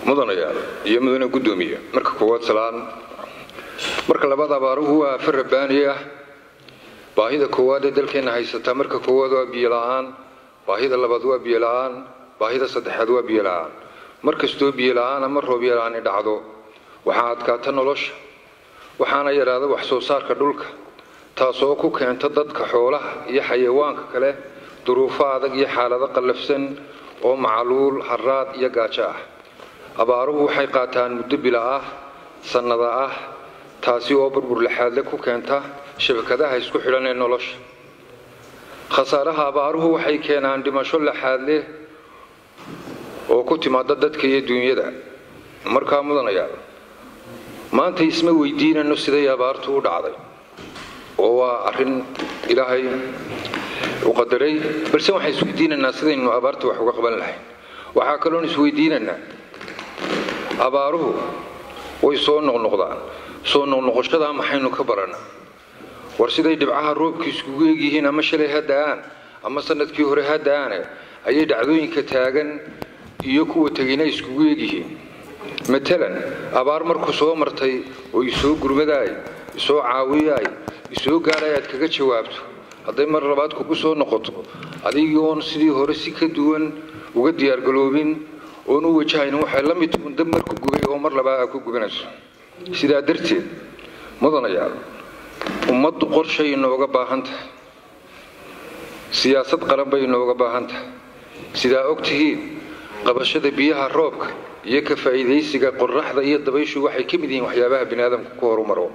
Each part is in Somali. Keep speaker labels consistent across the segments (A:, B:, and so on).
A: mudanayaal iyo mudane guddoomiye marka koowaad salaan marka labaad abaaruhu waa afar rabbaani ah baahida koowaad ee dalkeenna haysataa marka koowaad waa biyo la-aan baahida labaad waa biyo la-aan baahida saddexaad waa biyo la-aan mar kastoo biyo la-aan ama roob yalaani dhacdo waxaa adkaata nolosha waxaana yadhaada wax soo saarka dhulka taasoo ku keenta dadka xoolaha iyo xayawaanka kale duruufo adag iyo xaalado qallafsan oo macaluul haraad iyo gaajo ah abaaruhu waxay qaataan muddo bila ah sannada ah taasi oo burbur laxaadle ku keenta shabakadaha isku xidhan ee nolosha khasaaraha abaaruhu waxay keenaan dhimasho laxaadleh oo ku timaada dadka iyo duunyada markaa mudanayaa maanta isma weydiinano siday abaartu u dhacday oo waa arrin ilaahay u qadaray balse waxaan isweydiinaynaa sidaynu abaarta wax uga qaban lahayn waxaa kaloon isweydiinaynaa abaaruhu way soo noqnoqdaan soo noqnoqoshadaa maxaynu ka barana war siday dhibcaha roobka iskugu egyihiin ama shalay ha da-aan ama sanadkii hore ha da-aane ayay dhacdooyinka taagan iyo kuwa tegina iskugu egyihiin matalan abaar markuu soo martay oo isoo gurmadaay isoo caawiyaay isoo gaadhay aad kaga jawaabto hadday mar labaad kugu soo noqoto adigoon sidii hore si ka duwan uga diyaargaloobin oon u wajahaynin waxay la mid tuun dab marku gubay oo mar labaad aad ku gubanayso sidaa darteed mudanayaal ummaddu qorshay inooga baahan tahay siyaasad qaran bay inooga baahan tahay sidaa og tihiin qabashada biyaha roobka iyo ka faa'iidaysiga qoraxda iyo dabayshu waxay ka mid yihiin waxyaabaha bini aadamka ku horumaro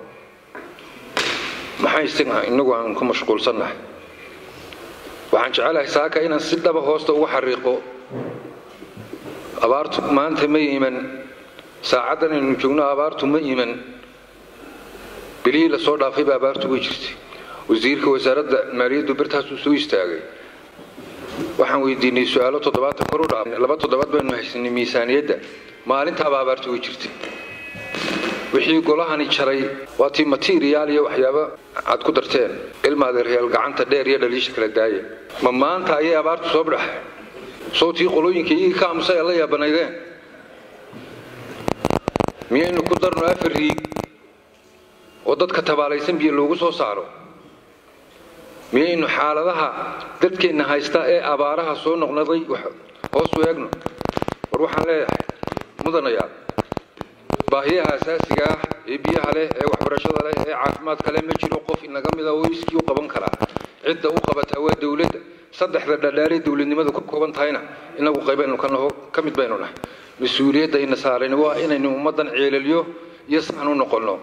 A: maxay isaga inagu aan ku mashquulsannahay waxaan jecelahay saaka inaan si dhaba hoosta uga xariiqo abaartu maanta ma iman saacaddan aynu joogno abaartu ma iman bilihii lasoo dhaafayba abaartu way jirtay wasiirka wasaaradda maaliyaddu birtaasuu soo istaagay waxaan weydiinay su-aalo toddobaatan kor u dhaaf laba toddobaad baynu haysanay miisaaniyadda maalintaaba abaartu way jirtay wixii golahani jaray waa tii materiyaal iyo waxyaaba aad ku darteen ilmaadeeryaal gacanta dheer iyo dhaliisha kala daaya ma maanta ayay abaartu soo badhaxay sowtii qolooyinka iyagii ka aamusay alla yaabanaydeen miyaynu ku darno afar riig oo dadka tabaalaysan biyo loogu soo saaro miyaynu xaaladaha dadkeenna haysta ee abaaraha soo noqnoday hoosu eegno war waxaan leeyahay mudanayaal baahiyaha asaasiga ah ee biyaha leh ee waxbarashada leh ee caafimaadka leh ma jiro qof inaga mida oo iskii u qaban karaa cidda u qabataa waa dowladda saddexda dhadhaaree dowladnimadu ka kooban tahayna inagu qaybaynu ka naho ka mid baynu nahay mas-uuliyadda ina saarayna waa inaynu ummaddan ceelalyo iyo saxan u noqonno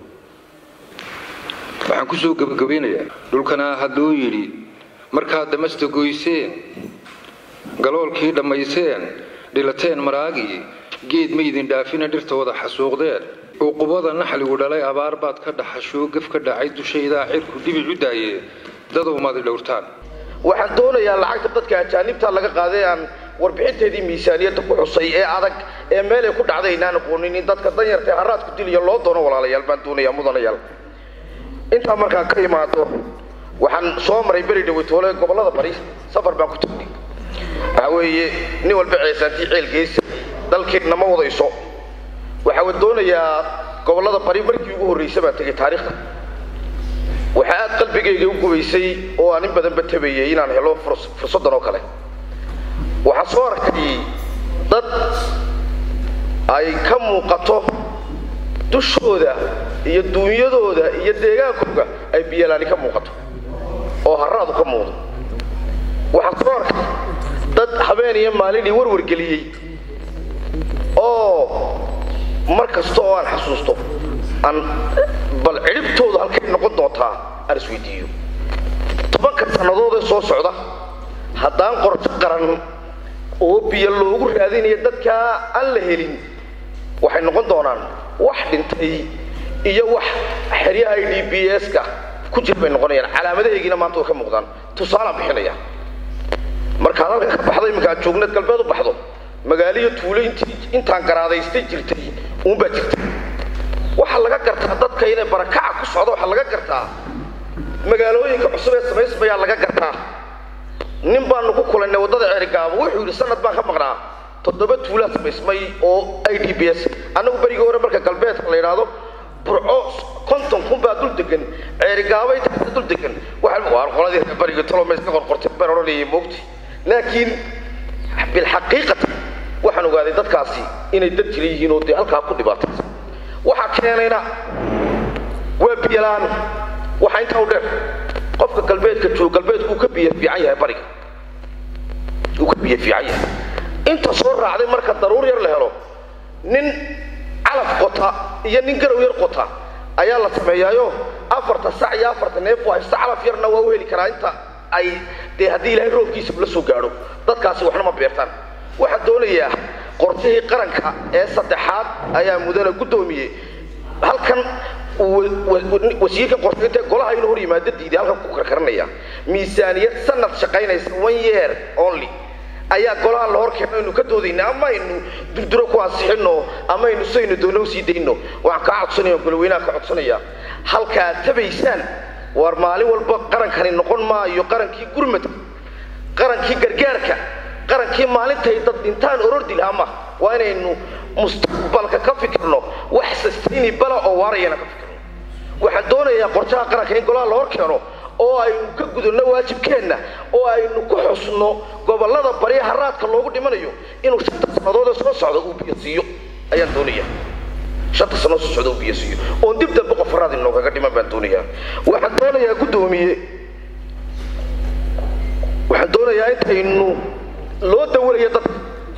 A: waxaan kusoo gebagabaynayaa dhulkana haddoo yidhi markaad damasta goyseen galoolkii dhammayseen dhilateen maraagii geed ma idin dhaafina dhirta wada xasuuqdeen cuqubada naxligu dhalay abaar baad ka dhaxashoo gaf ka dhacay dushaydaa cirku dhibic u daaye dadow maad dhowrtaan
B: waxaan doonayaa lacagta dadka ajaanibta laga qaaday aan warbixinteedii miisaaniyadda ku xusay ee adag ee meelay ku dhacday inaan aqoonin in dadka danyarta ee haraadku diliyo loo doono walaalayaal baan doonayaa mudanayaal intaa markaa ka imaado waxaan soo maray beri dhaweytoole gobollada bari safar baan ku tagnay waxa weeye nin walba ceesaantii ceelgeysa dalkeenna ma wadayso waxaa doonayaa gobollada bari markii ugu horraysa baan tegay taariikhda waxaa aad qalbigayga u gubaysay oo aan in badanba tabayay inaan helo fursaddan oo kale waxaa soo arkay dad ay ka muuqato dushooda iyo duunyadooda iyo deegaankooga ay biyalaani ka muuqato oo haraadu ka muuqdo waxaa soo arkay dad habeen iyo maalinii warwargeliyey oo mar kasta oo aan xasuusto aan bal cidhibtoodu halkay noqon doontaa aan isweydiiyo tobanka sannadoodee soo socda haddaan qorsho qaran oo biyo loogu raadinayo dadkaa aan la helin waxay noqon doonaan wax dhintay iyo wax xeryaha i d b s-ka ku jir bay noqonayaan calaamadahaygina maanta way ka muuqdaan tusaalaan bixinaya markaad halka ka baxdo iminka aad joogneed galbeed u baxdo magaaliyo tuulo intii intaan garaadaystay jirtay uunbaa jirta waxaa laga gartaa dadka inay barakaca ku socdo waxaa laga gartaa magaalooyinka cusub ee samaysmayaa laga gartaa nin baanu ku kulannay waddada ceerigaabo wuxuu yidhi sanad baan ka maqnaa toddoba tuulaa samaysmay oo i d b s annagu berigii hore marka galbeedka la yidhaahdo burco konton kun baa dul degan ceerigaabay taasa dul degan waa qoladii reer bariga toloma iska qorqortay baan odhanayay moogti laakiin bilxaqiiqati waxaan ogaaday dadkaasi inay dad jira yihiin oo dee halkaa ku dhibaataysan waxaa keenayna waa biyalaan waxaa intaa u dheer qofka galbeedka joogo galbeedku uu ka biyo fiican yahay bariga uu ka biyo fiican yahay inta soo raacday marka daruur yar la helo nin calaf qota iyo nin garow yar qota ayaa la sameeyaayo afarta sac iyo afarta neef waa haysta calaf yarna waa u heli karaa inta ay dee haddii ilaahay roobkiisa la soo gaadho dadkaasi waxna ma beertaan waxaan doonayaa qorshihii qaranka ee saddexaad ayaa mudana guddoomiyey halkan wasiirka qorshaynta golaha inuu hor yimaado diiday halkan ku karkaranaya miisaaniyad sanad shaqaynaysa one year only ayaa golaha la hor keeno aynu ka doodayna ama aynu durduro ku ansixino ama aynu saynu doono usii dayno waxaan kaa codsanaya goloweynaha ka codsanaya halkaad tabaysaan war maalin walba qarankani noqon maayo qarankii gurmadka qarankii gargaarka qarankii maalintay dad dhintaan orordi lahaa ma waa inaynu mustaqbalka ka fikirno wax sustainable oo waarayana ka fikirno waxaan doonayaa qorshaha qaranka in golaha la hor keeno oo aynu ka gudubno waajibkeenna oo aynu ku xusno gobollada barya haraadka loogu dhimanayo inuu shanta sannadood ee soo socda uu biyo siiyo ayaan doonayaa shanta sannadood soo socda uu biyo siiyo oon dib dambe qof haraad inoogaga dhiman baan doonayaa waxaan doonayaa guddoomiye waxaan doonayaa intaynu loo dawalayo dadka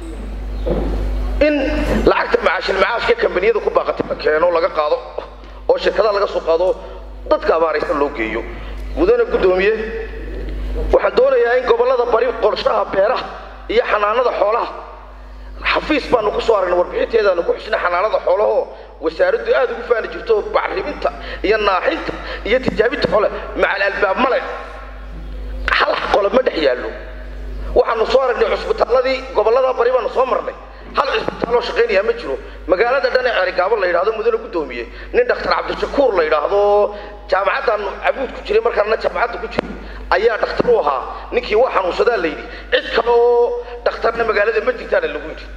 B: in lacagta macaashil macaashka kambaniyada ku baaqatay la keeno laga qaado oo shirkadaha laga soo qaado dadka abaaraysan loo geeyo mudane guddoomiye waxaan doonayaa in gobollada bari qorshaha beeraha iyo xanaanada xoolaha xafiis baanu ku soo aragnay warbixinteedaanu ku xusnay xanaanada xoolahoo wasaaraddu aad ugu faani jirto bacriminta iyo naaxinta iyo tijaabinta xoole macal albaab male hal qolob ma dhex yaallo waxaanu soo aragnay cusbitaalladii gobollada bari baanu soo marnay hal cisbitaaloo shaqaynaya ma jiro magaalada dhan ee ceerigaabo la yidhahdo mudane guddoomiye nin dhakhtar cabdishakuur la yidhaahdo jaamacaddan cabuud ku jiray markaana jaamacadda ku jiray ayaa dhakhtar u ahaa ninkii waa xanuunsadaa la yidhi cid kale oo dhakhtarna magaalada ma jirtaana lagu yidhi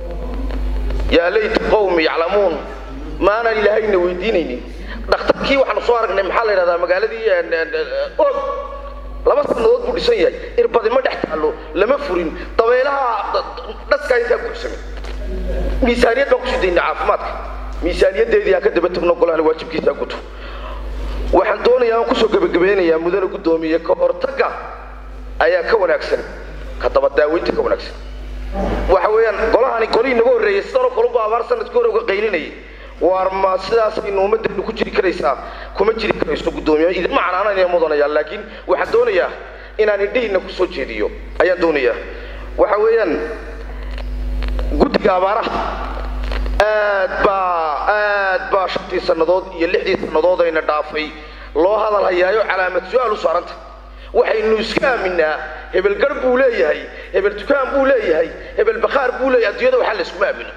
B: yaa layta qowmi yaclamuun maanaan ilaahayna weydiinaynin dhakhtarkii waxaanu soo aragnay maxaa la yidhahdaa magaaladii og laba sannadood buu dhisan yahay irbadi ma dhex taallo lama furin dabeelaha dhaskaa intaa buuxsamay miisaaniyad baan kusii daynaa caafimaadka miisaaniyadeedii aan ka daba tagno golahana waajibkiisa guto waxaan doonayaa aan kusoo gebagabeynayaa mudane guddoomiye ka hortagga ayaa ka wanaagsan ka daba daaweynta ka wanaagsan waxa weeyaan golahani golihii naga horreeyey sidanoo kalunba abaar sanadkii hore uga qaylinayay waar ma sidaasaynu ummaddeenu ku jiri karaysaa kuma jiri karayso guddoomiye idinma canaananaya mudanaya laakiin waxaan doonayaa inaan indhihiina kusoo jeediyo ayaan doonayaa waxa weeyaan guddiga abaaraha aad baa aad baa shantii sannadood iyo lixdii sannadood ayna dhaafay loo hadal hayaayo calaamad su-aal u saaranta waxaynu iska aaminaa hebel garh buu leeyahay hebel dukaan buu leeyahay hebel bakhaar buu leeyahay adduunyada waxaa la iskuma aamino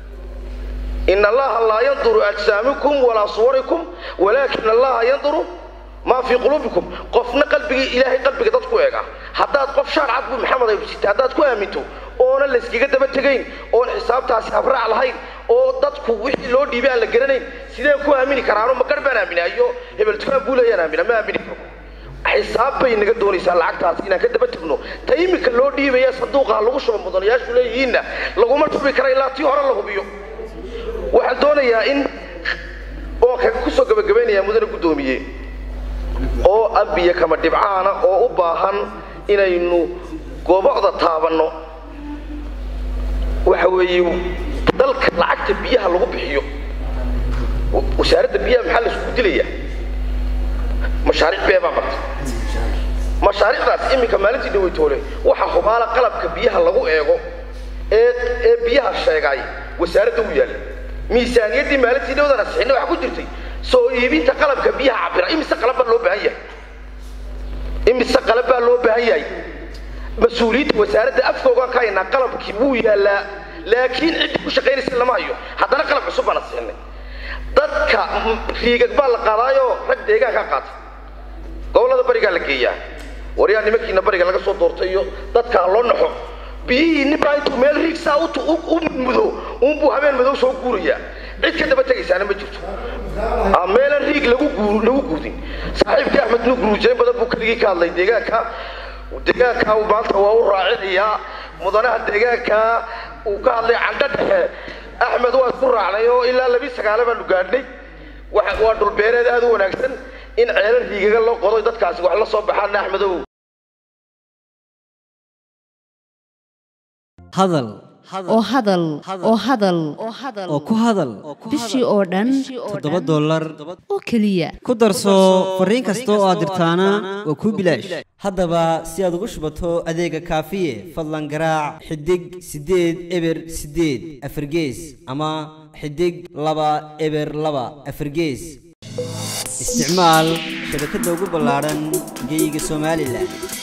B: in allaha laa yanduru ajsaamikum walaa suwarikum walaakin allaha yanduru maa fii quluubikum qofna qalbigii ilaahay qalbiga dad ku eega haddaad qof shaar cad buu maxamed aybsita haddaad ku aaminto oona layskaga daba tegayn oon xisaabtaasi habraac lahayn oo dadku wixii loo dhiibay aan la garanayn sideen ku aamini karaano ma garh baan aaminaayo hebel dukaan buu leeyaan aamina ma aamini karo xisaab bay naga doonaysaa lacagtaas inaan ka daba tegno ta iminka loo dhiibaya sanduuqaha lagu shubo mudanayaashu leeyihiinna laguma shubi kara ilaa tii hore la hubiyo waxaan doonayaa in oon kaga kusoo gabagabaynayaa mudane guddoomiye oo abiya kama dhibcaana oo u baahan inaynu goobocda taabanno waxa weeye dalka lacagta biyaha lagu bixiyo wasaaradda biyaha maxaa laisku dilayaa mashaariic bee baa barta mashaariicdaas iminka maalintii dhaweytoole waxa hubaala qalabka biyaha lagu eego ee ee biyaha sheegay wasaaradda u yaalla miisaaniyaddii maalintii dhawdana sixina waxa ku jirtay soo iibinta qalabka biyaha cabira imise qalab baa loo baahan yahay imise qalab baa loo baahan yahay mas-uuliyiinta wasaaradda afkoogaan ka haynaa qalabkii wuu yaallaa laakiin cidda ku shaqaynaysa lama hayo haddana qalab cusub baana siinay dadka riigag baa la qaadaayo rag deegaankaa qaata gobollada barigaa la geeyaa waryaa nimankiina bariga laga soo doortay iyo dadka loo naxo biyihii ninbaa intuu meel riigsaa u mudo uunbuu habeen madow soo guurayaa cid ka daba tegaysaana ma jirto meelan riig lagu lagu guudin saaxiibkii axmed nu guruujeyn badan buu keligii ka hadlay deegaanka deegaanka uu maanta waa u raacinayaa mudanaha deegaanka uu ka hadlay candho dhexe axmed waa isku raacnay oo ilaa labi sagaale baanu gaadhnay waa dhulbeereed aad u wanaagsan in ceelan riigaga loo qodo dadkaasi wax la soo baxaana axmedow
C: hadal
D: oo hadal oo hadal
C: oo ku hadal
D: bishii oo dhan
C: toddoba dollar
D: oo keliya
C: ku darso fariin kasta oo aad dirtaana waa kuu bilaash haddaba si aad ugu shubato adeega kaafiye fadlan garaac xidig siddeed eber siddeed afargees ama xidig laba eber laba afargees isticmaal shabakadda ugu ballaadhan geyga somalilan